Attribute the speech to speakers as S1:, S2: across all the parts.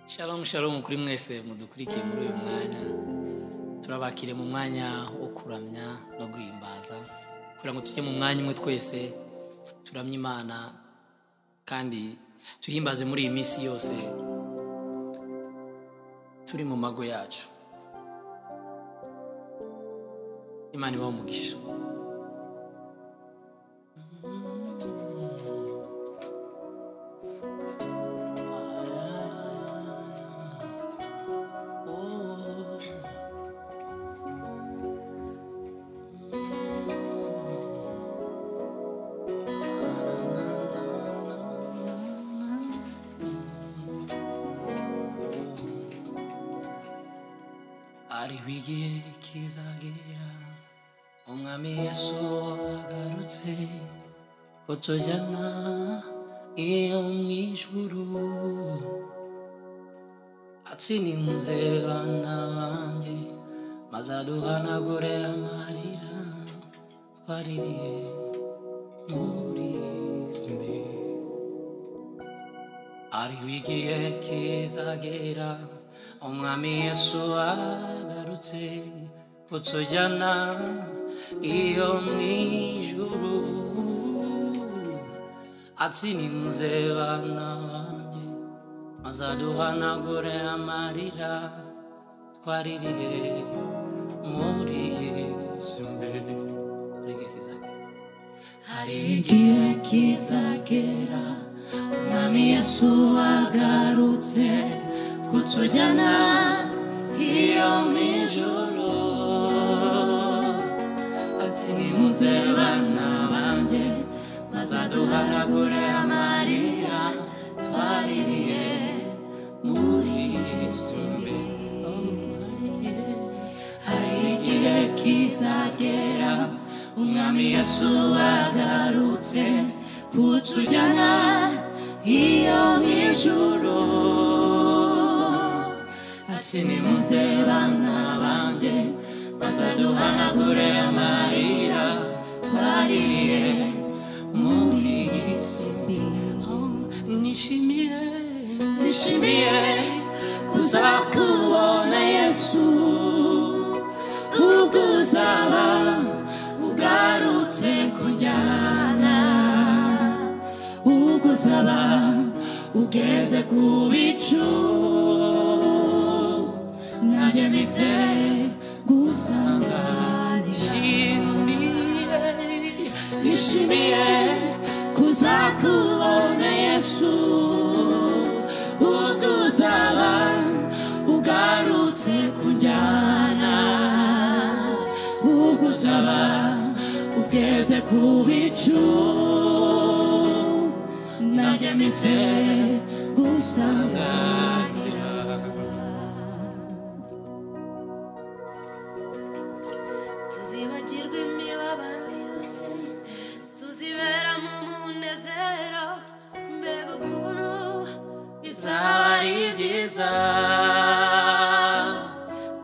S1: Shalom shalom kuri mwese mudukurikiye muri uyu mwanya turabakire mu mwanya wo kuramya no guhimbaza kugira ngo tujye mu mwanya umwe twese turamye imana kandi tuhimbaze muri iyi minsi yose turi mu mago yacu imana ibaho umugisha hariho igihe kizagera umwami yesu agarutse ko tujyana iyo mu ijuru atsinze bana banjye maze aduhanagure amarira twaririye muri zimwe hariho igihe kizagera umwami yesu agarutse kutujyana iyo mu ijuru atsinze bana banjye maze aduhanagure amarira twaririye muri yesu mbere Hari igihe kizagera.
S2: hari igihe kizagera umwami yesu agarutse kutujyana iyo mu ijoro ati nimuze bana banjye bazaduhanagure amarira twaririye muri simbi hari igihe kizagera umwami yesu agarutse kutujyana iyo mu ijoro ati nimuze bana banjye bazaduhanagure amarira twaririye muri iyi si
S1: nishimiye
S2: nishimiye kuza kubona yesu ubwo uzaba ugarutse kunjyana ubwo uzaba ugeze ku bicu nanjye mpitse gusanganira
S1: nishimiye
S2: nishimiye kuza kubona yesu ubwo uzaba ugarutse kunjyana ubwo uzaba ugeze ku bicu nagemitse gusanganira
S3: tuzibagirwa imibabaro yose tuzibera mu munezero mbega ukuntu bizaba ari byiza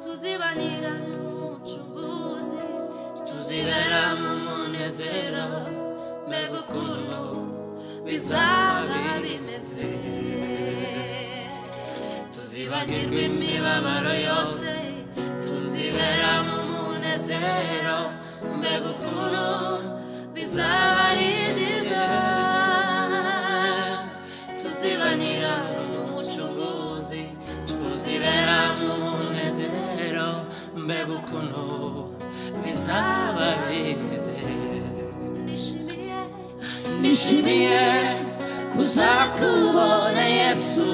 S3: tuzibanira n'umucunguzi tuzibera mu munezero mbega ukuntu bizaba bimeze tuzibagirwa imibabaro yose tuzibera mu munezero mbega ukuntu bizaba ari byiza tuzibanira n'umucunguzi tuzibera mu munezero mbega ukuntu bizaba bimeze nishimiye
S2: nishimiye kuza kubona yesu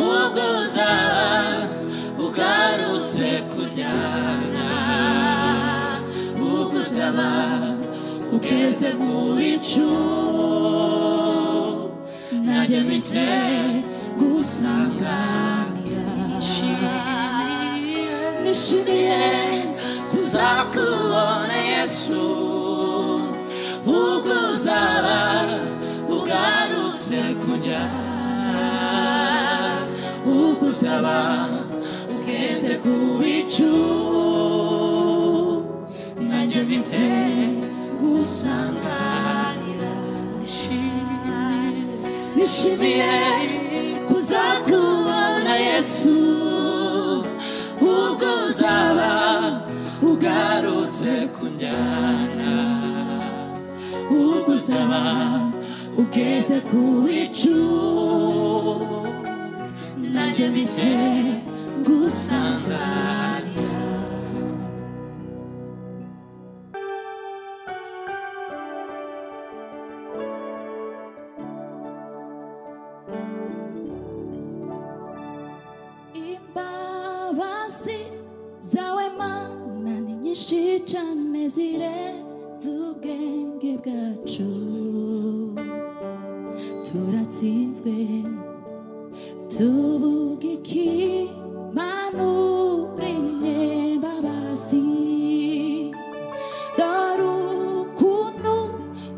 S2: ubwo uzaba ugarutse kujyana ubwo uzaba ugeze mu bicu nanjye mpite gusanganira nishimiye kuza kubona yesu ubwo uzaba ugarutse kujyana ubwo uzaba ugeze ku bicu nanjye mpite gusanganira nishimiye kuza kubona
S3: yesu ubwo uzaba ugarutse kunjyana ubwo uzaba ugeze ku bicu nanjye mpitse gusanganira imbabazi zawe mana ni nyinshi cyane zirenze ubwenge bwacu turatsinzwe tuvuga iki mana uremye imbabazi dore ukuntu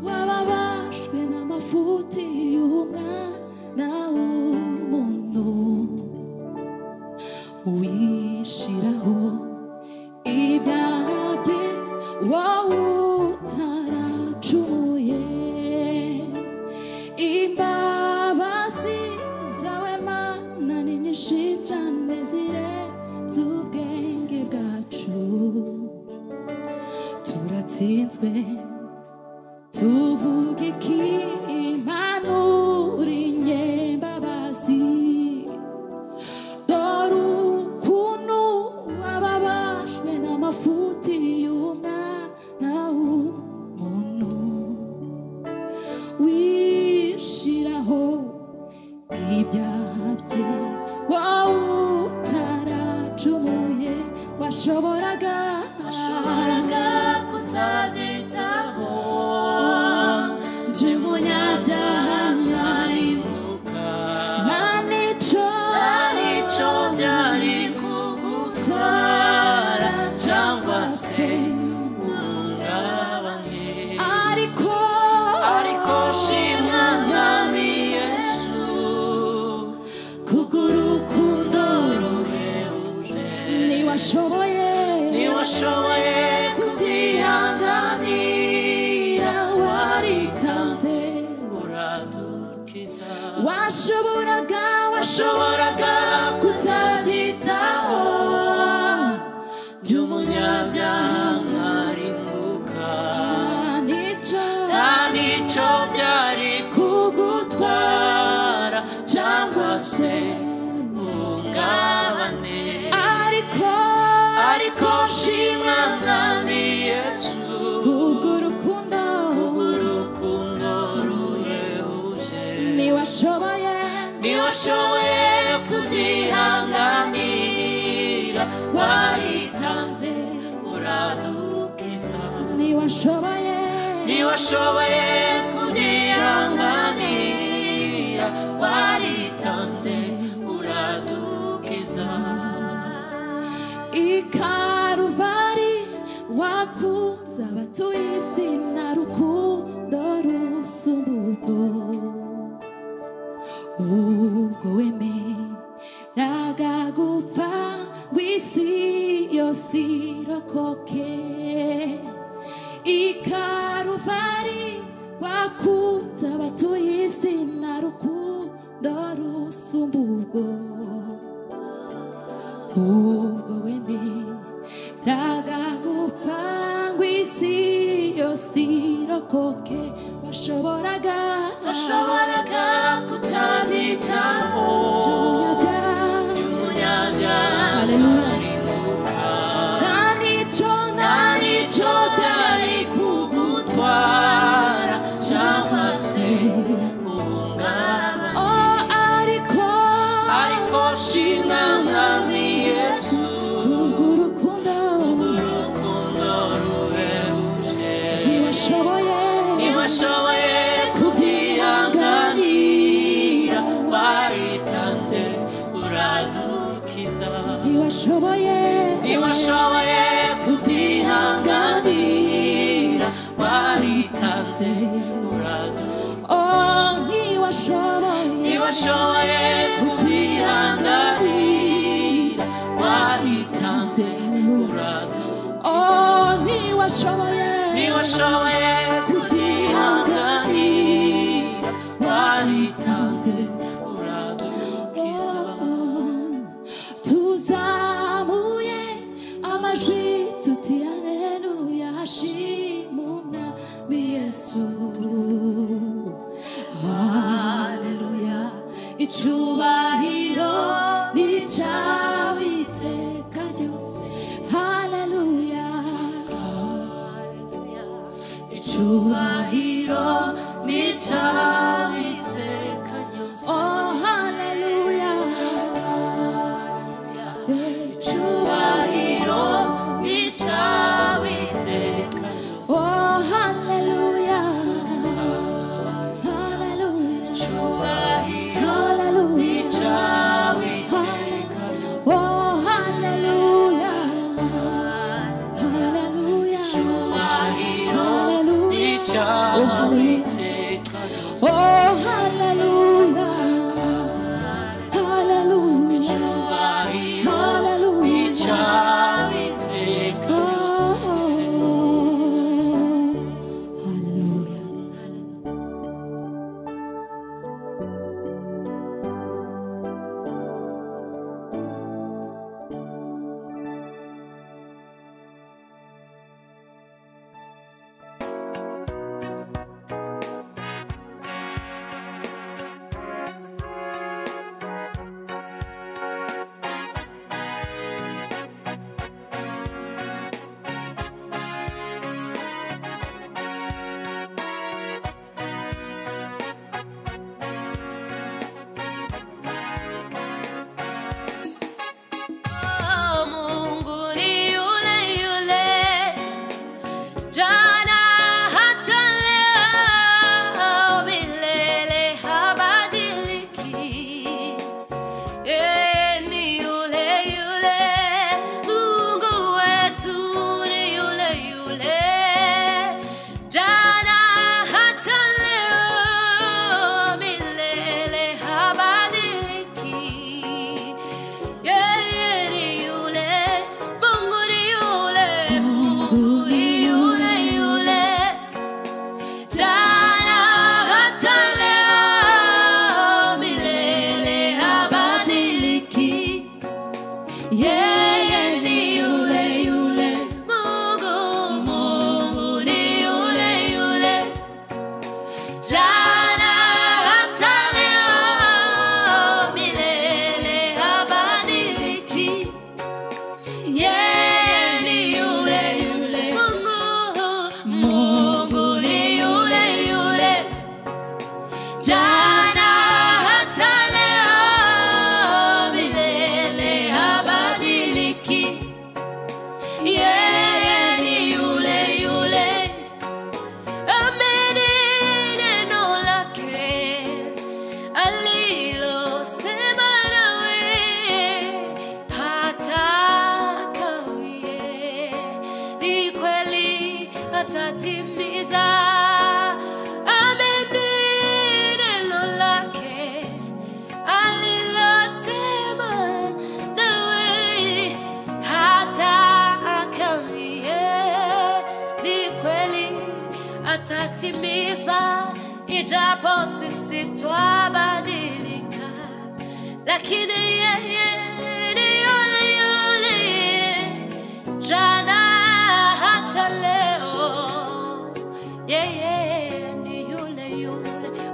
S3: wababajwe n'amafuti y'umwana w'umuntu wishiraho ibyaha bye wowe utaracumuye imbabazi zawe mana ni nyinshi cyane zirenze ubwenge bwacu turatsinzwe tuvuga iki imana uri nke imbabazi dore ukuntu wababajwe n'amafuti y'umwana w'umuntu wishiraho ibyaha bye wowe utaracumuye washoboraga
S2: washoboraga kutabyitaho
S3: nje munyabyaha mwari
S2: mwaribuka
S3: nta n'icyo
S2: nicyo byari kugutwara cyangwa se uhungabane
S3: ariko
S2: ariko shimwa mwami yesu
S3: kugurukundo
S2: ruhebuje
S3: ntiwashoboye
S2: ntiwashoboye kubyihanganira waritanze
S3: waritanze
S2: uradukiza
S3: washoboraga washoboraga
S2: washoboraga
S3: kutabyitaho
S2: by'umunyabyaha mwarimbuka
S3: nicyo
S2: nta nicyo byari kugutwara cyangwa se uhungabane
S3: ariko
S2: ariko shimwa mwami yesu
S3: ubwo rukundo
S2: urukundo ruhebuje
S3: ntiwashoboye
S2: ntiwashoboye kubyihanganira waritanze uradukiza
S3: ntiwashoboye
S2: ntiwashoboye kubyihanganira waritanze uradukiza
S3: ikaruvari wakunze abatuye isi na rukundo rusumburwo ubwo wemeraga gupfa ngo isi yose irokoke ikaruvari wakunze abatuye isi na rukundo rusumburwo ubwo wemeraga gupfa ngo isi yose irokoke washoboraga
S2: washoboraga kutabyitaho
S3: Hallelujah.
S2: umunyabyaha
S3: nta n'icyo
S2: nta
S3: nta
S2: nicyo
S3: n'icyo
S2: byari kugutwara cyangwa se uhungabana
S3: o ariko
S2: ariko shimwa mwami yesu
S3: urukundo
S2: urukundo ruhebuje
S3: ntiwashoboye
S2: ntiwashoboye kubyihanganira waritanze uradukiza
S3: ntiwashoboye
S2: ntiwashoboye kubyihanganira waritanze uradukiza
S3: o ntiwashoboye
S2: ntibashoboye kutihanganira wabitanze uradu
S3: o ntiwashoboye
S2: ntibashoboye kutihanganira wabitanze uradukiza
S3: Oh,
S2: icyubahiro ni icyawe iteka ryose haleluya icyubahiro ni icyawe iteka ryose oh haleluya icyubahiro ni icyawe iteka ryose oh haleluya haleluya Hallelujah. Hallelujah. Oh, hallelujah. Hallelujah. Hallelujah. Oh, hallelujah. Oh, hallelujah. Hallelujah. Hallelujah. Oh, hallelujah.
S3: Mungu ni yule yule jana hata leo milele habadiliki Eh, ni yule yule Mungu wetu ni yule yule jana hata leo milele habadiliki yeye ni yule Mungu ni yule Mungu ni yule yule Jana hata leo milele habadiliki. Yeye ni yule yule. Mungu, Mungu ni yule yule. Jana hata leo milele habadiliki. Yeye ni yule yule. Mungu, Mungu ni yule yule. Jana hata leo milele habadiliki. Yeye ni yule yule. Amini neno lake alilosema nawe hata kawie, ni kweli atatimiza. Amini neno lake alilosema nawe hata akawie, ni kweli atatimiza, ijapo sisi twabadilika, lakini yeye ni yule yule jana hata leo, yeye ni yule yule.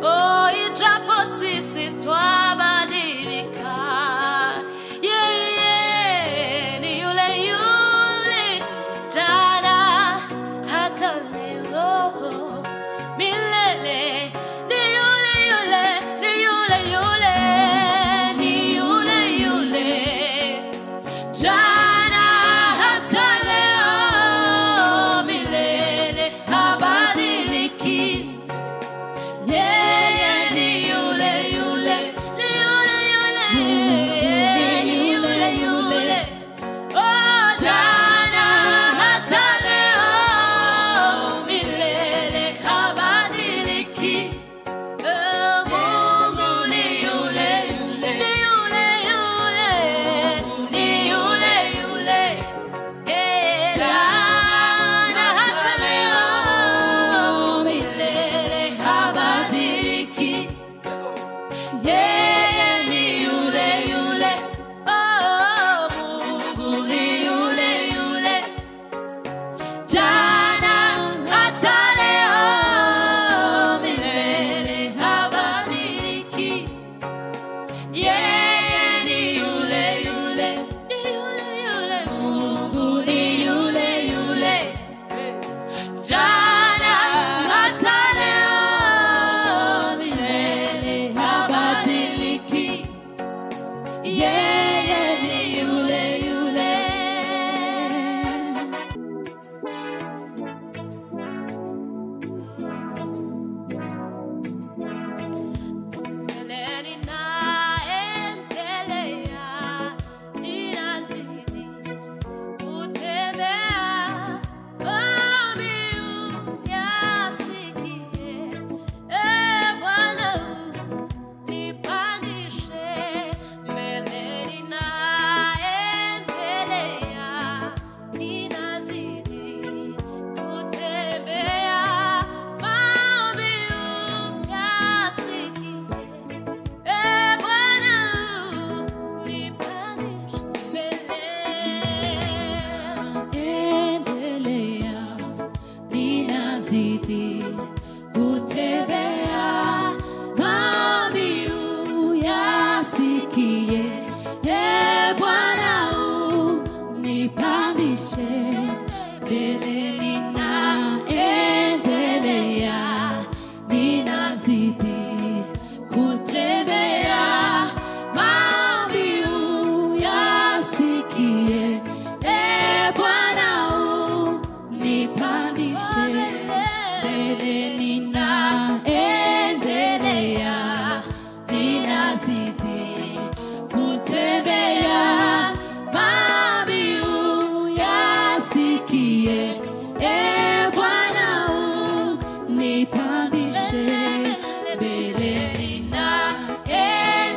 S3: Oh, ijapo sisi twabadilika, yeye ni yule yule jana hata leo milele ni yule yule, ni yule yule, ni yule yule.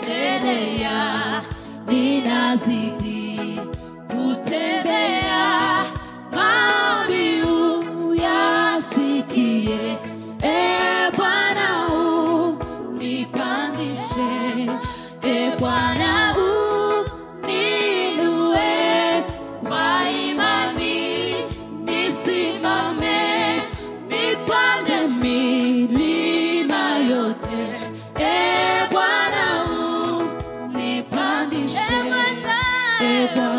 S3: kutembea ninazidi kutembea maombi uyasikie e bwana unipandishe e bwana uninue kwa imani nisimame nipande milima yote e bwana unipandishe e Bwana